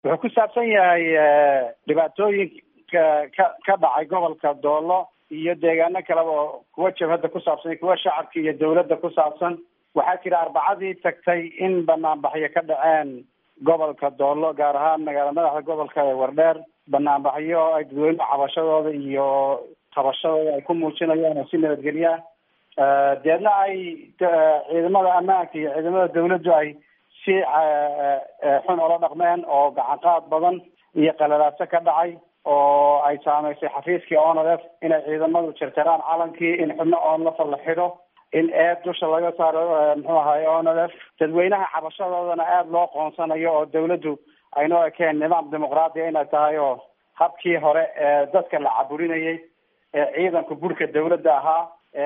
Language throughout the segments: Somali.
wuxuu ku saabsan yahay dhibaatooyinka ka ka dhacay gobolka doolo iyo deegaano kaleba oo kuwa jabhadda ku saabsan kuwa shacabka iyo dawladda ku saabsan waxaa jira arbacadii tagtay in banaanbaxyo ka dhaceen gobolka doolo gaar ahaan magaala madaxda gobolka ee wardheer banaanbaxyo ay dadweynuhu cabashadooda iyo qabashadooda ay ku muujinayaan oo si nabadgelya ah deedna ay ciidamada ammaanka iyo ciidamada dawladdu ay si xun ola dhaqmeen oo gacanqaad badan iyo qalalaaso ka dhacay oo ay saameysay xafiiskii onlf inay ciidamadu jarjaraan calankii in xubno onlafa la xidho in eed dusha laga saaro muxuu ahaye onlf dadweynaha cabashadoodana aada loo qoonsanayo oo dawladdu aynoo ekeen nidaam dimuqraadiya inay tahay oo habkii hore ee dadka la caburinayay ee ciidanku burhka dawladda ahaa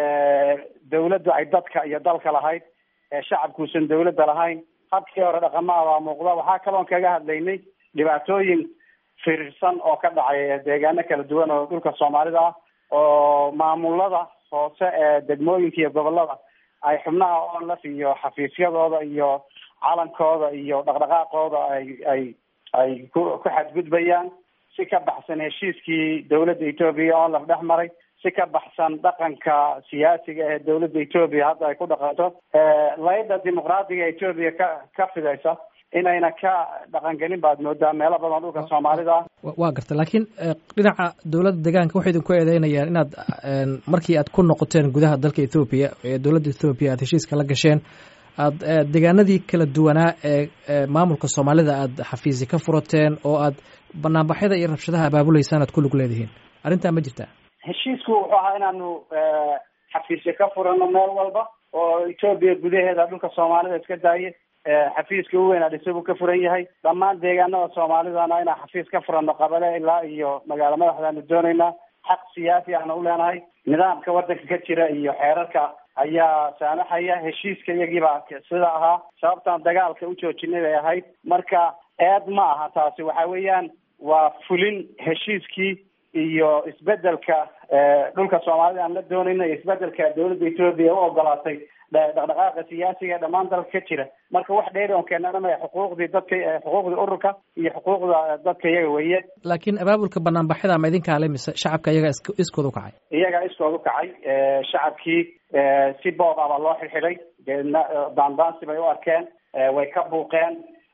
dawladdu ay dadka iyo dalka lahayd ee shacabkuusan dawladda lahayn habkii hore dhaqamaha baa muuqda waxaa kaloon kaga hadlaynay dhibaatooyin firirsan oo ka dhacay deegaano kala duwan oo dhulka soomaalida ah oo maamulada hoose ee degmooyinka iyo gobolada ay xubnaha onlaf iyo xafiisyadooda iyo calankooda iyo dhaqdhaqaaqooda ay ay ay ku ku xadgudbayaan si ka baxsan heshiiskii dawladda etoobiya onlaf dhex maray si ka baxsan dhaqanka siyaasiga ee dawladda etoobiya hadda ay ku dhaqanto layda dimuqraadiga etoobiya ka ka fidaysa inayna ka dhaqangelin baad moodaa meelo badan dhulka soomaalida waa garta laakiin dhinaca dowladda deegaanka waxay idinku eedeynayaan inaad markii aad ku noqoteen gudaha dalka ethoobiya ee dowladda ethoobiya aad heshiiska la gasheen aad deegaanadii kala duwanaa ee maamulka soomaalida aad xafiisi ka furateen oo aad banaanbaxyada iyo rabshadaha abaabuleysaan aad ku lug leedihiin arrintaa ma jirtaa heshiisku wuxuu ahaa inaanu xafiisyo ka furano meel walba oo etoobiya gudaheeda dhulka soomaalida iska daaye xafiiska u weyn adhise buu ka furan yahay dhammaan deegaanada soomaalidana inaan xafiis ka furano qabale ilaa iyo magaalo madaxdaanu doonaynaa xaq siyaasi ahna u leenahay nidaamka waddanka ka jira iyo xeerarka ayaa saamaxaya heshiiska iyagiibaa sida ahaa sababtaan dagaalka u joojinay bay ahayd marka eed ma aha taasi waxa weeyaan waa fulin heshiiskii iyo isbedelka dhulka soomaalida aan la doonayna iyo isbedelka dawladda etoobiya u ogolaatay dhaqdhaqaaqa siyaasiga dhammaan dalka ka jira marka wax dheeri on keenana maya xuquuqdii dadka xuquuqdii ururka iyo xuquuqda dadka iyaga weeye laakiin abaabulka banaanbaxyada ma idinkaa le mise shacabka iyaga is iskood u kacay iyagaa iskood u kacay shacabkii si boob ah baa loo xirxiday deedna daandaansi bay u arkeen way ka buuqeen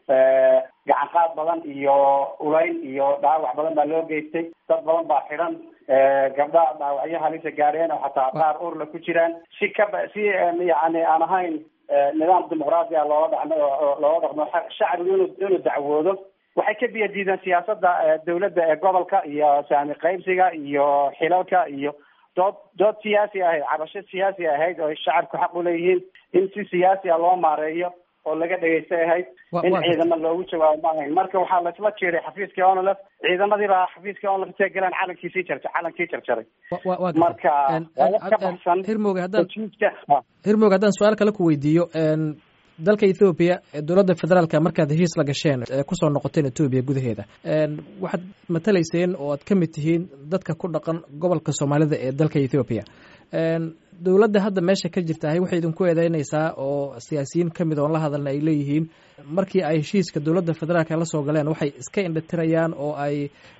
gacan qaad badan iyo ulayn iyo dhaawac badan baa loo geystay dad badan baa xidhan gabdha dhaawacyo halisa gaadheen oo xataa qaar urla ku jiraan si kaba si yani aan ahayn nidaam dimuqraadi a loola dhaqmo loola dhaqmo shacbigu inu inuu dacwoodo waxay ka biya diideen siyaasadda dawladda ee gobolka iyo saami qaybsiga iyo xilalka iyo dood dood siyaasi ahayd cabasho siyaasi ahayd oo shacabku xaq uleeyihiin in si siyaasi a loo maareeyo oo laga dhegaystay ahayd in ciidamo loogu jawaabo ma ahayn marka waxaa laisla jiiray xafiiskii onlf ciidamadii baa xafiiskii onlf intay galeen calankii jarja calankii jarjaray marka ka baxsan hirmooge haddaan hirmooge haddaan su-aal kale ku weydiiyo dalka ethoobiya dowladda federaalka markaad heshiis la gasheen kusoo noqoteen etoobiya gudaheeda waxaad matalayseen oo aad ka mid tihiin dadka ku dhaqan gobolka soomaalida ee dalka ethoobiya dowladda hadda meesha ka jirtahay waxay idinku eedeynaysaa oo siyaasiyiin ka mid oon la hadalna ay leeyihiin markii ay heshiiska dowladda federaalka la soo galeen waxay iska indhatirayaan oo ay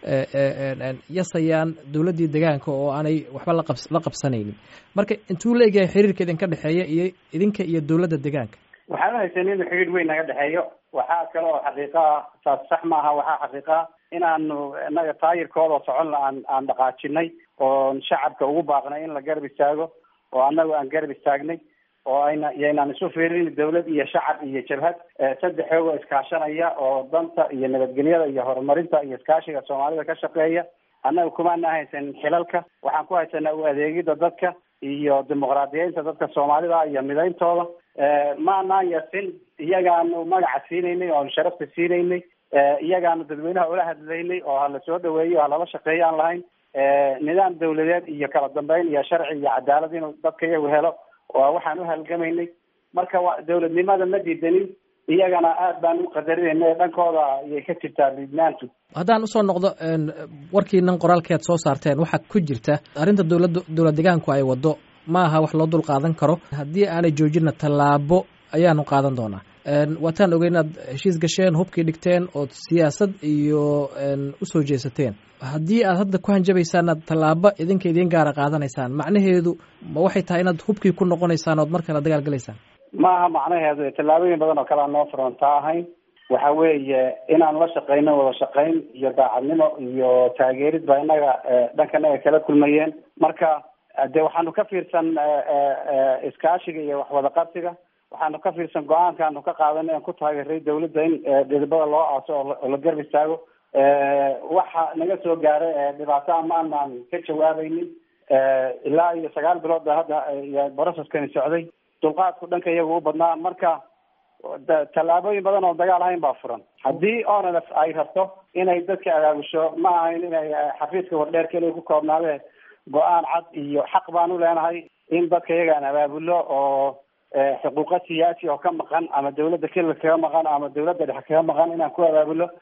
yasayaan dowladdii degaanka oo aanay waxba la qabsanaynin marka intuu la egyahay xiriirka idinka dhexeeya iyo idinka iyo dowladda degaanka waxaan uhaysan inuu xiriir weyn naga dhexeeyo waxaa kale oo xaqiiqa ah taas sax maaha waxaa xaqiiqa ah inaanu inaga taayirkooda soconna aan aan dhaqaajinay oon shacabka ugu baaqnay in la garab istaago oo annagu aan garab istaagnay oo ayna yaynaan isu fiirin dawlad iyo shacab iyo jabhad saddex xoogoo iskaashanaya oo danta iyo nabadgelyada iyo horumarinta iyo iskaashiga soomaalida ka shaqeeya annaga kumaana haysanin xilalka waxaan ku haysanaa u adeegida dadka iyo dimuqraadiyeynta dadka soomaalida iyo midayntooda maanaan yasin iyagaanu magaca siinaynay oonu sharafta siinaynay iyagaanu dadweynaha ula hadlaynay oo hala soo dhaweeyo o halala shaqeeyo aan lahayn nidaam dawladeed iyo kala dambeyn iyo sharci iyo cadaalad inuu dadka iyagu helo waa waxaan u halgamaynay marka wa dawladnimada ma diidanin iyagana aad baan u qadarinayna dhankooda ayay ka jirtaa liidnaantu haddaan usoo noqdo warkiinan qoraalkeed soo saarteen waxaa ku jirta arrinta dowladda dowlad degaanku ay waddo ma aha wax loo dul qaadan karo haddii aanay joojina tallaabo ayaanu qaadan doonaa waataan ogey inaad heshiis gasheen hubkii dhigteen ood siyaasad iyo usoo jeesateen haddii aad hadda ku hanjabaysaan aad tallaabo idinka idiin gaara qaadanaysaan macnaheedu ma waxay tahay inaad hubkii ku noqonaysaan ood mar kale dagaal galaysaan maaha macnaheedu tallaabooyin badan oo kale aan noo furantaa ahayn waxa weeye inaan la shaqeyno wada shaqeyn iyo daacadnimo iyo taageerid baa inaga dhankanaga kala kulmayeen marka de waxaanu ka fiirsan iskaashiga iyo waxwada qabsiga waxaanu ka fiirsan go-aankaanu ka qaadanay aan ku taageeray dawladda in dhidibada loo aaso oo la garb istaago waxa naga soo gaaray dhibaato amaanaan ka jawaabaynin ilaa iyo sagaal bilood ba hadda broceskani socday dulqaadku dhanka iyaga u badnaa marka tallaabooyin badan oo dagaal ahayn baa furan haddii onlf ay rabto inay dadka abaabusho ma ahayn inay xafiiska wardheer keliya ku koobnaadee go-aan cad iyo xaq baan u leenahay in dadka iyagaan abaabulo oo xuquuqa siyaasi oo ka maqan ama dawladda kelil kaga maqan ama dawladda dhexe kaga maqan inaan ku abaabulo